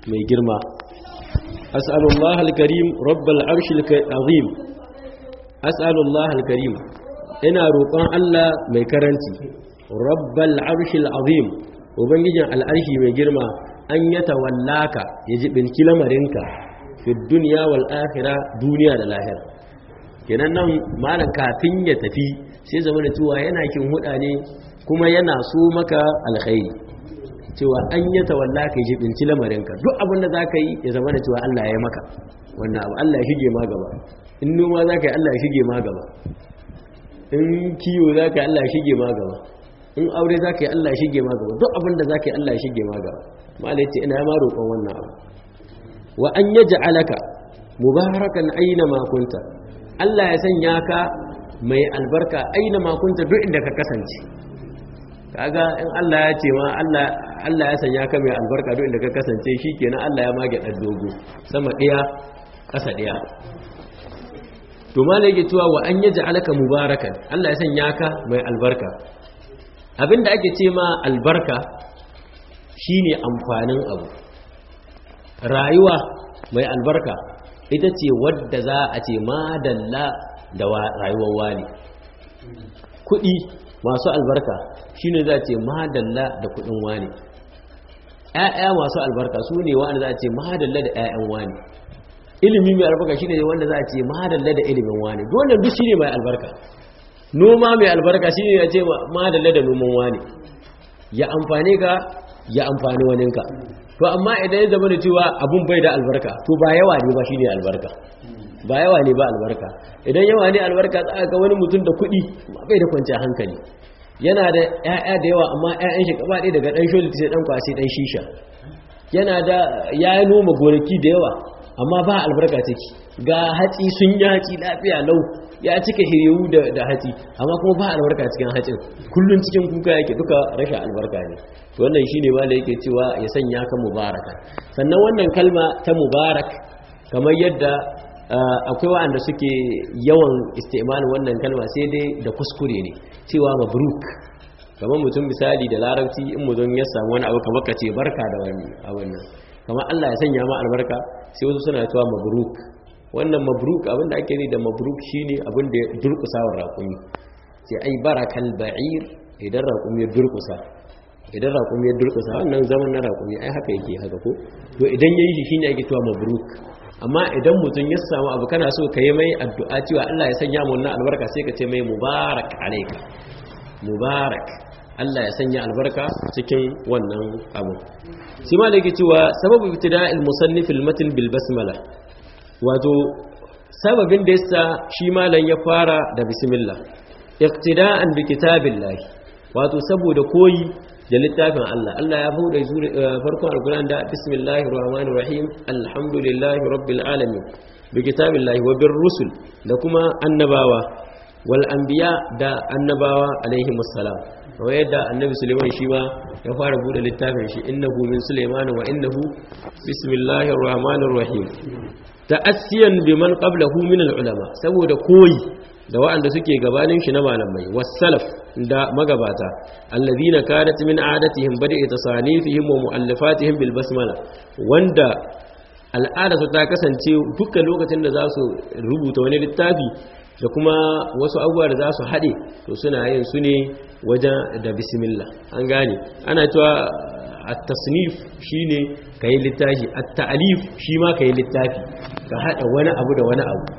mai girma as'alullah al-karim rabbal arshil azim as'alullah al-karim ina roƙon Allah mai karanci rabbal arshil azim ubangijin al'arshi mai girma an yata wallaka ya jibinci lamarinka fi duniya wal akhirah duniya da lahira kenan nan malam kafin ya tafi sai zama da cewa yana kin huda ne kuma yana so maka alkhairi cewa an yi tawalla ka yi binci lamarinka duk abin da za ka yi ya zama da cewa Allah ya yi maka wannan abu Allah ya shige ma gaba in noma za ka yi Allah ya shige ma gaba in kiwo za ka yi Allah ya shige ma gaba in aure za ka yi Allah ya shige ma gaba duk abin da za ka yi Allah ya shige ma gaba malai ce ina ma roƙon wannan abu wa an yaj'alaka mubarakan aina ma kunta Allah ya sanya ka mai albarka aina ma kunta duk inda ka kasance kaga in Allah ya ce ma Allah Allah ya sanya ka mai albarka duk inda ka kasance shikenan Allah ya mage dan dogo sama ɗaya ƙasa ɗaya to malai yake cewa wa an yaj'alaka mubarakan Allah ya sanya ka mai albarka abinda ake ce ma albarka shine amfanin abu rayuwa mai albarka ita ce wadda za a ce madalla da rayuwar wani kuɗi masu albarka shine za a ce madalla da kuɗin wani ƴaƴa masu albarka su ne wanda za a ce madalla da ƴaƴan wani ilimi mai albarka shine wanda za a ce madalla da ilimin wani dole duk shine mai albarka noma mai albarka shine ya ce madalla da noman wani ya amfane ka ya amfani waninka to amma idan ya zama da cewa abun bai da albarka to ba yawa ne ba shine albarka ba yawa ne ba albarka idan yawa ne albarka za ga wani mutum da kuɗi bai da kwanciyar hankali yana da ƴaƴa da yawa amma ƴaƴan shi gaba ɗaya daga ɗan sholi sai ɗan kwasi ɗan shisha yana da ya noma gonaki da yawa amma ba albarka take ga hatsi sun yi hatsi lafiya lau ya cika hiriyu da hatsi amma kuma ba albarka cikin hatsin kullum cikin kuka yake duka rashin albarka ne to wannan shine ma da yake cewa ya sanya ka mubaraka sannan wannan kalma ta mubarak kamar yadda akwai waɗanda suke yawan istimalin wannan kalma sai dai da kuskure ne cewa mabruk kamar mutum misali da larabci in mutum ya samu wani abu kamar ka ce barka da wani abin nan kamar Allah ya sanya ma albarka sai wasu suna cewa mabruk wannan mabruk abinda ake ne da mabruk shine abin da ya durkusa wa raƙumi sai ai barakal ba'ir idan raƙumi ya durkusa idan raƙumi ya durkusa wannan zaman na raƙumi ai haka yake haka ko to idan yayi shi shine ake cewa mabruk amma idan mutum ya samu abu kana so ka yi mai addu'a cewa Allah ya sanya mu wannan albarka sai ka ce mai mubarak alayka mubarak Allah ya sanya albarka cikin wannan abu shi ma da yake cewa sababu ibtida'il musannif al-matn bil basmala wato sababin da yasa shi malan ya fara da bismillah iqtida'an bi kitabillahi wato saboda koyi da littafin Allah Allah ya bude farkon alquran da bismillahir rahmanir rahim alhamdulillahi rabbil alamin bi kitabillahi wa bir rusul da kuma annabawa wal anbiya da annabawa alaihi musallam wa yadda annabi Sulaiman shi ma ya fara bude littafin shi innahu min Sulaiman wa innahu bismillahir rahmanir rahim ta'assiyan biman qablahu min al-ulama saboda koyi da waɗanda suke gabanin shi na malamai wasalaf da magabata alladhina kanat min adatihim bada'i tasanifihim wa mu'allafatihim bil basmala wanda al'ada su ta kasance dukkan lokacin da za su rubuta wani littafi da kuma wasu abubuwa da za su haɗe to suna yin su ne wajen da bismillah an gane ana cewa at-tasnif shine kai littafi at-ta'lif shi ma kai littafi ka hada wani abu da wani abu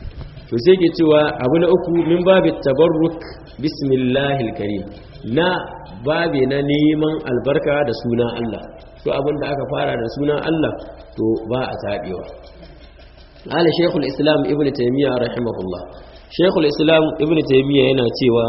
to sai ke cewa abu na uku min babu tabarruk bismillahil karim na babe na neman albarka da sunan Allah to abin da aka fara da sunan Allah to ba a tabewa ala shaykhul islam ibnu taymiya rahimahullah shaykhul islam ibnu taymiya yana cewa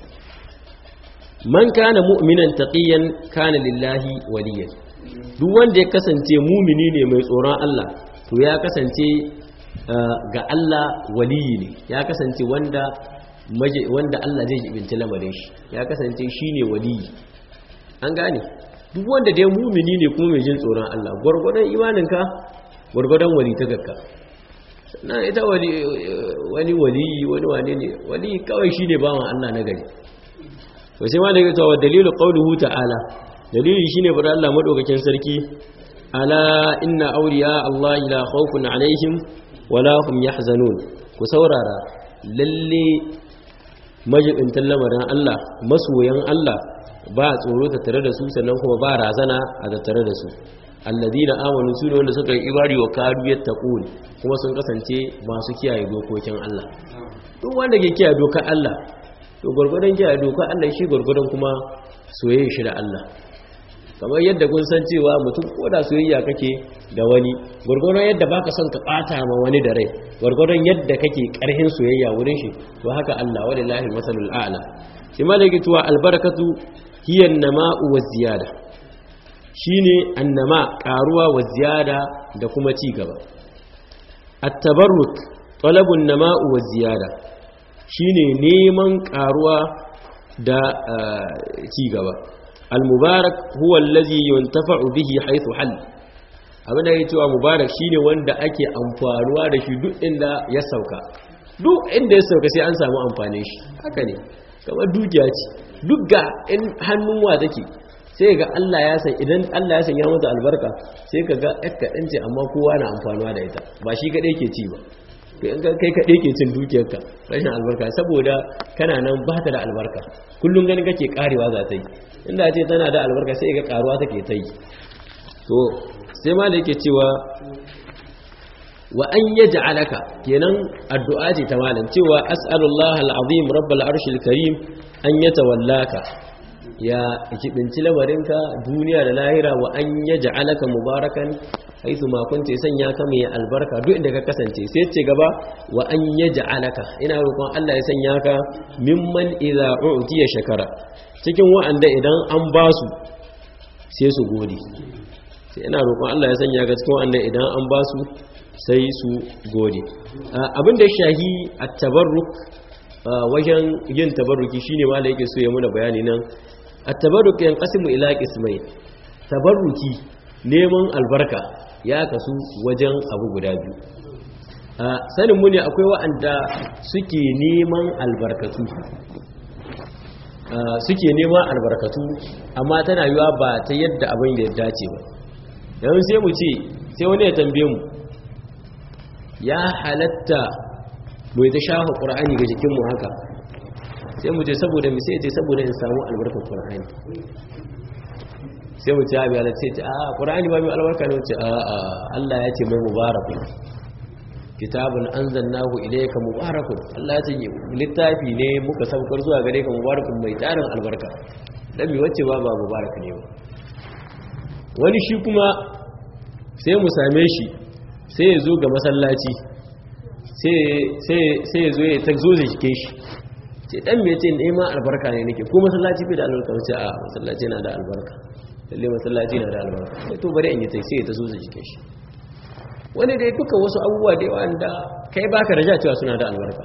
man kana mu'minan taqiyan kana lillahi waliyan duk wanda ya kasance mumini ne mai tsoron Allah to ya kasance ga Allah waliyi ne ya kasance wanda wanda Allah zai jibinci lamarin shi ya kasance shine waliyi an gane duk wanda dai mumini ne kuma mai jin tsoron Allah gwargwadon imaninka gwargwadon wali ta gakka na ita wani wani waliyi wani wane ne wali kawai shine bawan Allah na gari to sai ma da yake cewa dalilu qawluhu ta'ala dalili shine fara Allah madaukakin sarki ala inna awliya Allah la khawfun alaihim wala hum yahzanun ku saurara lalle majibintan lamarin Allah masoyan Allah ba tsoro ta tare da su sannan kuma ba razana a tattare da su alladina amanu su ne wanda suka yi ibari wa kadu yattaqun kuma sun kasance masu kiyaye dokokin Allah duk wanda ke kiyaye dokar Allah to gurgurdan kiyaye dokar Allah shi gurgurdan kuma soyayya shi da Allah kamar yadda kun san cewa mutum ko da soyayya kake da wani gurgurdan yadda baka son ka bata ma wani da rai gurgurdan yadda kake karhin soyayya wurin shi to haka Allah walillahi masalul a'la shi malaki tuwa albarakatu hiya an-nama'u waz-ziyada shine annama karuwa wa ziyada da kuma ci gaba at-tabarruk talabun nama'u wa ziyada shine neman karuwa da ci gaba al-mubarak huwa allazi yuntafa'u bihi haythu hal abin da yake cewa mubarak shine wanda ake amfanuwa da shi duk inda ya sauka duk inda ya sauka sai an samu amfane shi haka ne kamar dukiya ce duk ga in hannun wa take sai ga Allah ya san idan Allah ya sanya mata albarka sai ka ga ɗan kaɗan ce amma kowa na amfanuwa da ita ba shi kaɗai ke ci ba kai kaɗai ke cin dukiyarka rashin albarka saboda kana nan ba ta da albarka kullum ganin kake karewa za ta yi inda ce tana da albarka sai ga karuwa take ta yi to sai ma da yake cewa wa an yaj'alaka kenan addu'a ce ta malam cewa as'alullahi al'azim rabbul arshil karim an yatawallaka ya kibinci lamarinka duniya da lahira wa an yaj'alaka mubarakan haitu ma kunta sanya ka mai albarka duk inda ka kasance sai ce gaba wa an yaj'alaka ina roƙon Allah ya sanya ka mimman idza u'tiya shakara cikin wa'anda idan an ba su sai su gode sai ina roƙon Allah ya sanya ka cikin wa'anda idan an ba su sai su gode abin da shahi at-tabarruk wajen yin tabarruki shine ma da yake so ya muna bayani nan at-tabarruk yanqasimu ila qismayn tabarruki neman albarka ya kasu wajen abu guda biyu sanin mu ne akwai wa'anda suke neman albarkatu suke neman albarkatu amma tana yiwa ba ta yadda abin da ya dace ba yanzu sai mu ce sai wani ya tambaye mu ya halatta mai ta shafa ƙura'ani ga jikinmu haka sai mu ce saboda mu sai ce saboda in samu albarkar ƙura'ani sai mu ce abi halatta sai ce a ƙura'ani ba mai albarka ne wuce a a Allah ya ce mai mubarakun kitabun an zannahu ilayka mubarakun Allah ya ce littafi ne muka saukar zuwa gare ka mubarakun mai tarin albarka dan mi wacce ba ba mubarak ne ba wani shi kuma sai mu same shi sai ya zo ga masallaci sai ya zo ya ta zo da shike shi ce dan me ce nema albarka ne nake ko masallaci bai da albarka wace a masallaci na da albarka lalle masallaci na da albarka sai to bari in yi tai sai ya ta zo da shike shi wani dai duka wasu abubuwa da yawa da kai baka raja cewa suna da albarka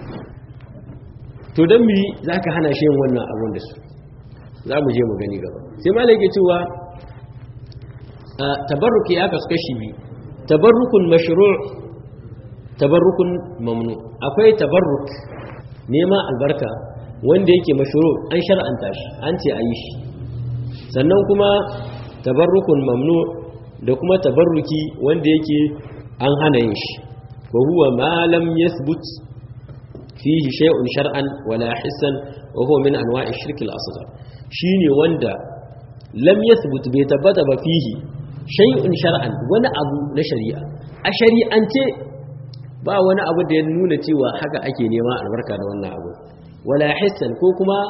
to dan mi zaka hana shi yin wannan abun da su za mu je mu gani gaba sai malai ke cewa tabarruki ya kasu kashi biyu tabarrukun mashru' tabarrukun mamnu akwai tabarruk nema albarka wanda yake mashru' an shar'anta shi an ce a yi shi sannan kuma tabarrukun mamnu da kuma tabarruki wanda yake an hana yin shi wa huwa ma lam yathbut fihi shay'un shar'an wala hissan wa huwa min anwa'i shirk al-asghar shine wanda lam yathbut bai tabbata ba fihi shay'un shar'an wani abu na shari'a a shari'ance ba wani abu da ya nuna cewa haka ake nema albarka da wannan abu wala hissan ko kuma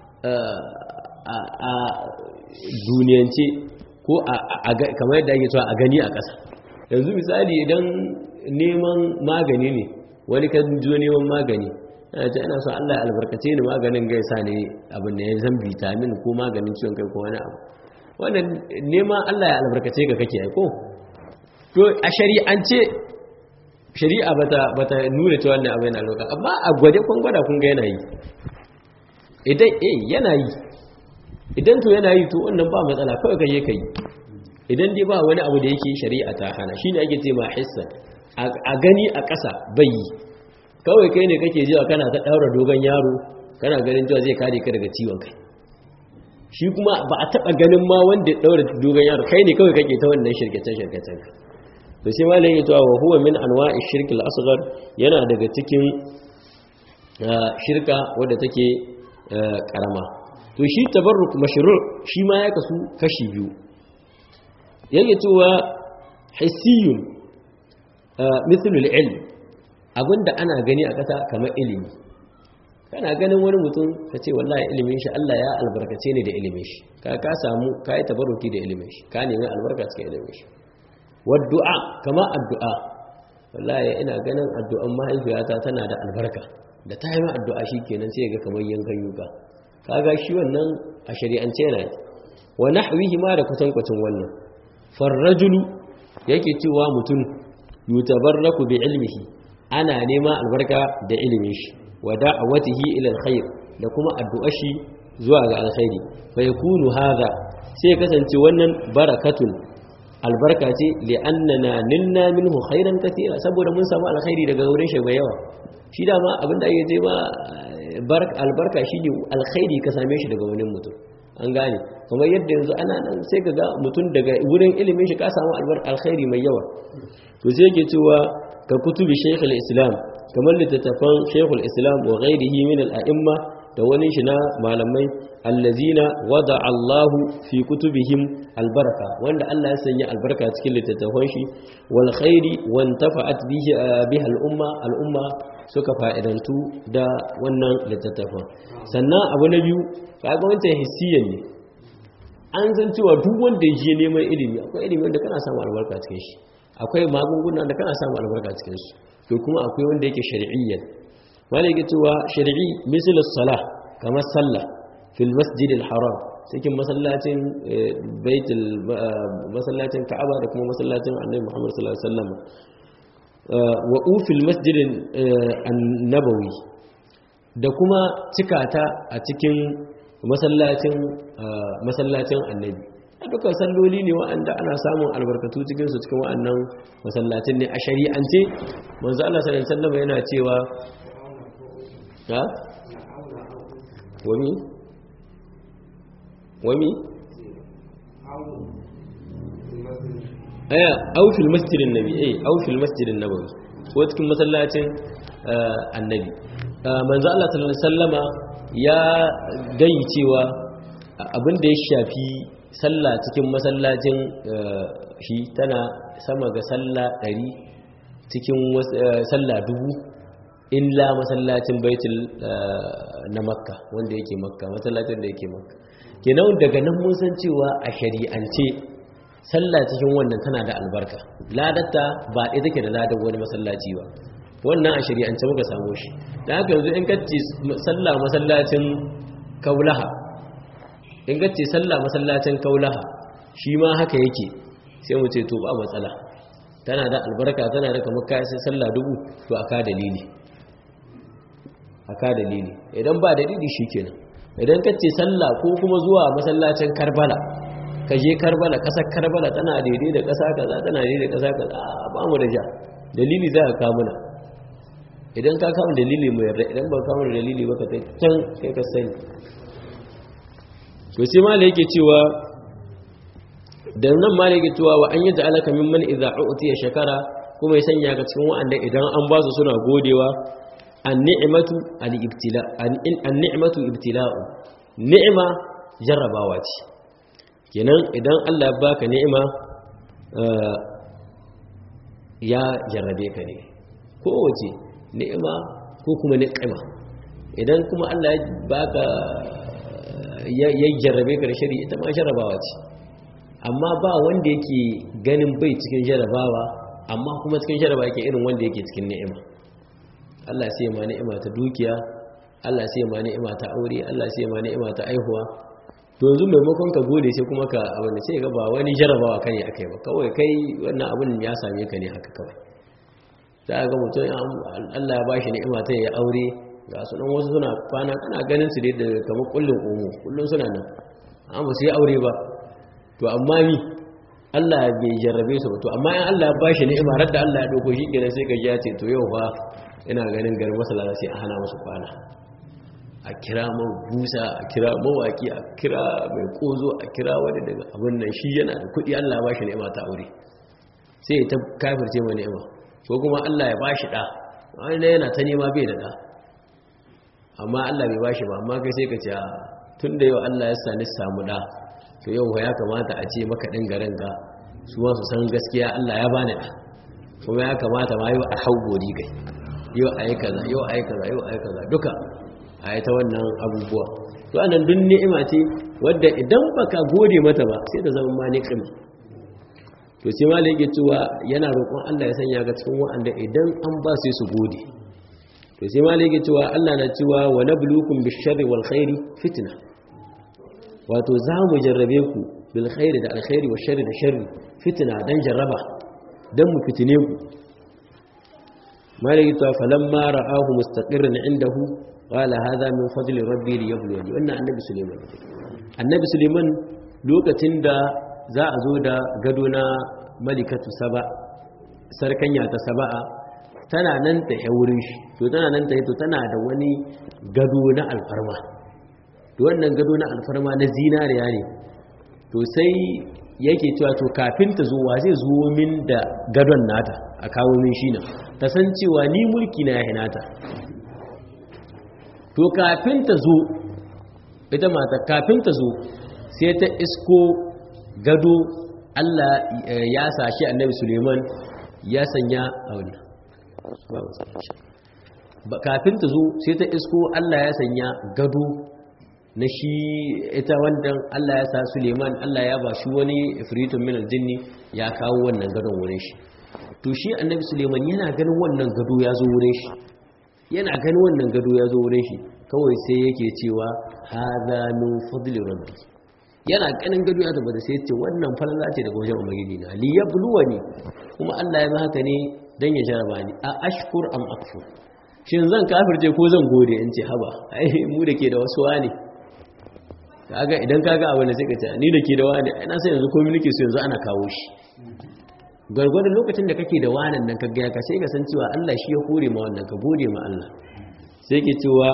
a duniyance ko kamar yadda ake cewa a gani a ƙasa yanzu misali idan neman magani ne wani kan jo neman magani yana ce ana so Allah ya albarkace ni maganin gaisa ne abin da ya zan vitamin ko maganin ciwon kai ko wani abu wannan neman Allah ya albarkace ga kake aiko to a shari'ance shari'a bata bata nuna cewa wannan abu yana albarka amma a gwade kun gwada kun ga yana yi idan eh yana yi idan to yana yi to wannan ba matsala kawai kai kai idan dai ba wani abu da yake shari'a ta hana shine ake ce ma hissa a gani a ƙasa bai yi kawai kai ne kake jiwa kana ta daura dogon yaro kana ganin cewa zai kare ka daga ciwon kai shi kuma ba a taɓa ganin ma wanda ya ɗaura dogon yaro kai ne kawai kake ta wannan shirkacen-shirkacen to sai ma lai yato wa huwa min anwa'i shirkil asghar yana daga cikin shirka wadda take karama to shi tabarruk mashru' shi ma ya kasu kashi biyu yake cewa hissiyun mithlu al-ilm abinda ana gani a kasa kamar ilimi kana ganin wani mutum ka ce wallahi ilimin shi Allah ya albarkace ni da ilimin shi ka ka samu ka yi tabarruki da ilimin shi ka nemi albarka cikin ilimin shi waddu'a kama addu'a wallahi ina ganin addu'an mahaifiyata tana da albarka da ta yi ma addu'a shi kenan sai ga kamar yankan yuka kaga shi wannan a shari'ance yana wa nahwihi ma da kutankwacin wannan farrajulu yake cewa mutum yutabarraku bi ilmihi ana nema albarka da ilimin shi wa da'awatihi ila alkhair da kuma addu'ar shi zuwa ga alkhairi fa yakunu hadha sai kasance wannan barakatun albarka ce li'annana nilna minhu khairan katira saboda mun samu alkhairi daga wurin shi mai yawa shi dama abinda ake ce ma albarka shine alkhairi ka same shi daga wani mutum an gane kamar yadda yanzu ana nan sai ka ga mutum daga wurin ilimin shi ka samu albarka alkhairi mai yawa to sai yake cewa ka kutubi shaykhul islam kamar littattafan shaykhul islam wa ghairihi min al-a'imma da wani shi na malamai allazina wada Allahu fi kutubihim albarka wanda Allah ya sanya albarka cikin littattafan shi wal khairi wantafa'at bihi biha al-umma al-umma suka fa'idantu da wannan littattafan sannan abu na biyu kaga wancan hissiyan ne an san cewa duk wanda ya je neman ilimi akwai ilimi wanda kana samu albarka cikin shi akwai magunguna da kana samu albarka cikin su to kuma akwai wanda yake shar'iyyan wanda yake cewa shar'i misal salah kamar sallah fil masjid haram cikin masallacin baitul masallacin ka'aba da kuma masallacin annabi Muhammad sallallahu alaihi wasallam wa ufil masjid an-nabawi da kuma cikata a cikin masallacin masallacin annabi dukkan salloli ne wa'anda ana samun albarkatu cikin su cikin wa'annan masallacin ne a shari'ance manzo Allah sallallahu alaihi wasallam yana cewa ha wami wami aya au fil masjidin nabi eh au fil masjidin nabawi ko cikin masallacin annabi manzo Allah sallallahu alaihi wasallama ya gayi cewa abin da ya shafi sallah cikin masallacin shi tana sama ga sallah ɗari cikin sallah dubu illa masallacin baitul na makka wanda yake makka masallacin da yake makka kenan daga nan mun san cewa a shari'ance sallah cikin wannan tana da albarka ladatta ba ɗaya take da ladan wani masallaci ba wannan a shari'ance muka samu shi da haka yanzu in kacce sallah masallacin kaulaha in kacce sallah masallacin kaulaha shi ma haka yake sai mu ce to ba matsala tana da albarka tana da kamar kayan sai sallah dubu to aka dalili aka dalili idan ba dalili shikenan idan kacce sallah ko kuma zuwa masallacin karbala ka je karbala kasar karbala tana daidai da kasa kaza tana daidai da kasa kaza ba mu da ja dalili za ka kamuna idan ka kama dalili mai yarda idan ba kama dalili ba ka ta can kai ka sani to sai mala yake cewa da nan mala yake cewa wa an yi ja'alaka mimman idza u'tiya shakara kuma ya sanya ka cikin wa'anda idan an ba su suna godewa an-ni'matu al-ibtila an-ni'matu ibtila'u ni'ma jarrabawa ce kenan idan Allah ya baka ni'ima ya jarrabe ka ne kowace ni'ima ko kuma ni'ima idan kuma Allah ya baka ya jarrabe ka da shari ita ma jarrabawa ce amma ba wanda yake ganin bai cikin jarrabawa amma kuma cikin jarrabawa yake irin wanda yake cikin ni'ima Allah sai ma ni'ima ta dukiya Allah sai ma ni'ima ta aure Allah sai ma ni'ima ta aihuwa to yanzu maimakon ka gode sai kuma ka abin sai ga ba wani jarrabawa kane akai ba kawai kai wannan abin ya same ka ne haka kawai za ga mutum Allah ya bashi ni'ima ta ya aure ga su dan wasu suna kwana kana ganin su dai da kamar kullun omo kullun suna nan amma su yi aure ba to amma ni Allah bai jarrabe su ba to amma in Allah ya bashi ni'ima har da Allah ya dauko shi kenan sai ka ji ya ce to yau fa ina ganin garin masallaci sai a hana musu kwana a kira man busa a kira mawaki a kira mai kozo a kira wani daga abin nan shi yana da kudi Allah ba shi ni'ima ta aure sai ya ta kafirce mai ni'ima ko kuma Allah ya bashi da wani yana ta nema bai da da amma Allah bai bashi ba amma kai sai ka ce tun da yau Allah ya sani samu da to yau ya kamata a ce maka ɗin garin ga su ma su san gaskiya Allah ya bani da kuma ya kamata ma yau a hau gori gai yau a yi kaza yau a yi kaza yau a yi kaza duka a yi ta wannan abubuwa to anan duk ni'ima ce wadda idan baka gode mata ba sai da zama ma ni'ima to sai ma yake cewa yana roƙon Allah ya sanya ga cikin wa'anda idan an ba sai su gode to sai ma yake cewa Allah na cewa wa nabluukum bish-sharri wal khairi fitna wato za mu jarrabe ku bil khairi da alkhairi wa sharri da sharri fitna dan jarraba dan mu fitine ku malaki ta falamma ra'ahu mustaqirran indahu qala hadha min fadli rabbi liyabluwani wannan annabi suleiman annabi suleiman lokacin da za a zo da gado na malikatu saba sarkanya ta saba'a tana nan ta wurin shi to tana nan ta to tana da wani gado na alfarma to wannan gado na alfarma na zinariya ne to sai yake cewa to kafin ta zo wa zai zo min da gadon nata a kawo min shi nan ta san cewa ni mulki na ya nata to kafin ta zo ita mata kafin ta zo sai ta isko gado Allah ya sashi annabi Suleiman ya sanya a wannan kafin ta zo sai ta isko Allah ya sanya gado na shi ita wannan Allah ya sa Suleiman Allah ya ba shi wani ifritun min aljinni ya kawo wannan gadon wurin shi to shi annabi Suleiman yana ganin wannan gado ya zo wurin shi yana ganin wannan gado ya zo wurin shi kawai sai yake cewa hadha min fadli rabbi yana ganin gado ya tabbata sai ce wannan falala ce daga wajen ubangiji na li yabluwani kuma Allah ya haka ne dan ya jaraba ni a ashkur am akfur shin zan kafirce ko zan gode in ce haba ai mu da ke da wasu wani kaga idan kaga abin da suka ce ni da ke da wani ai na san yanzu komai nake so yanzu ana kawo shi gwargwadon lokacin da kake da wanan nan kaga ka sai ka san cewa Allah shi ya kore ma wannan ka gode ma Allah sai ke cewa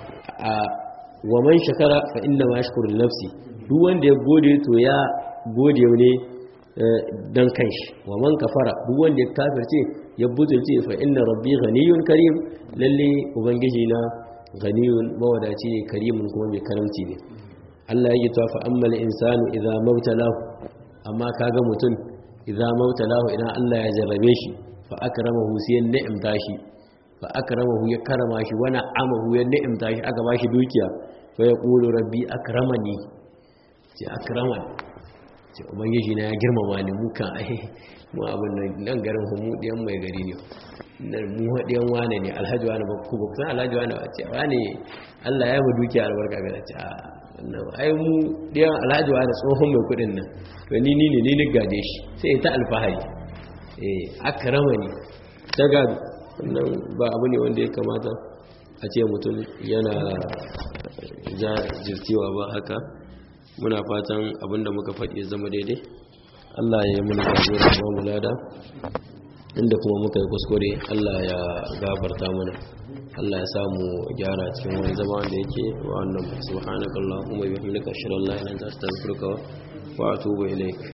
wa man shakara fa inna ma yashkuru li nafsi duk wanda ya gode to ya gode ne dan kanshi wa man kafara duk wanda ya kafirce ya butulce fa inna rabbi ghaniyun karim lalle ubangiji na ghaniyun mawadaci ne karimun kuma mai karamci ne Allah ya yi ta fa ammal insanu idza mawtalahu amma kaga mutum idza mawtalahu idan Allah ya jarrabe shi fa akramahu sai ni'imta shi fa akramahu ya karama shi wana amahu ya ni'imta shi aka bashi dukiya fa yaqulu rabbi akramani ce akramani ce ubangiji na ya girmama ni mu kan ai mu abin nan garin mu diyan mai gari ne nan mu diyan wane ne alhaji wani ba ku ba san alhaji wani ba ce wani Allah ya mu dukiya albarka ga ce a wannan ai mu diyan alhaji wani tsohon mai kudin nan to ni ni ne ni ni gade shi sai ta alfahari eh akramani ta gado wannan ba abu ne wanda ya kamata a ce mutum yana jajircewa ba haka muna fatan abinda muka faɗi ya zama daidai Allah ya yi muna jagora ba mu lada inda kuma muka yi kuskure Allah ya gafarta mana Allah ya samu gyara cikin wani zama da yake wa wannan subhanakallahumma bihamdika ashhadu an la ilaha illa anta astaghfiruka wa atubu ilaik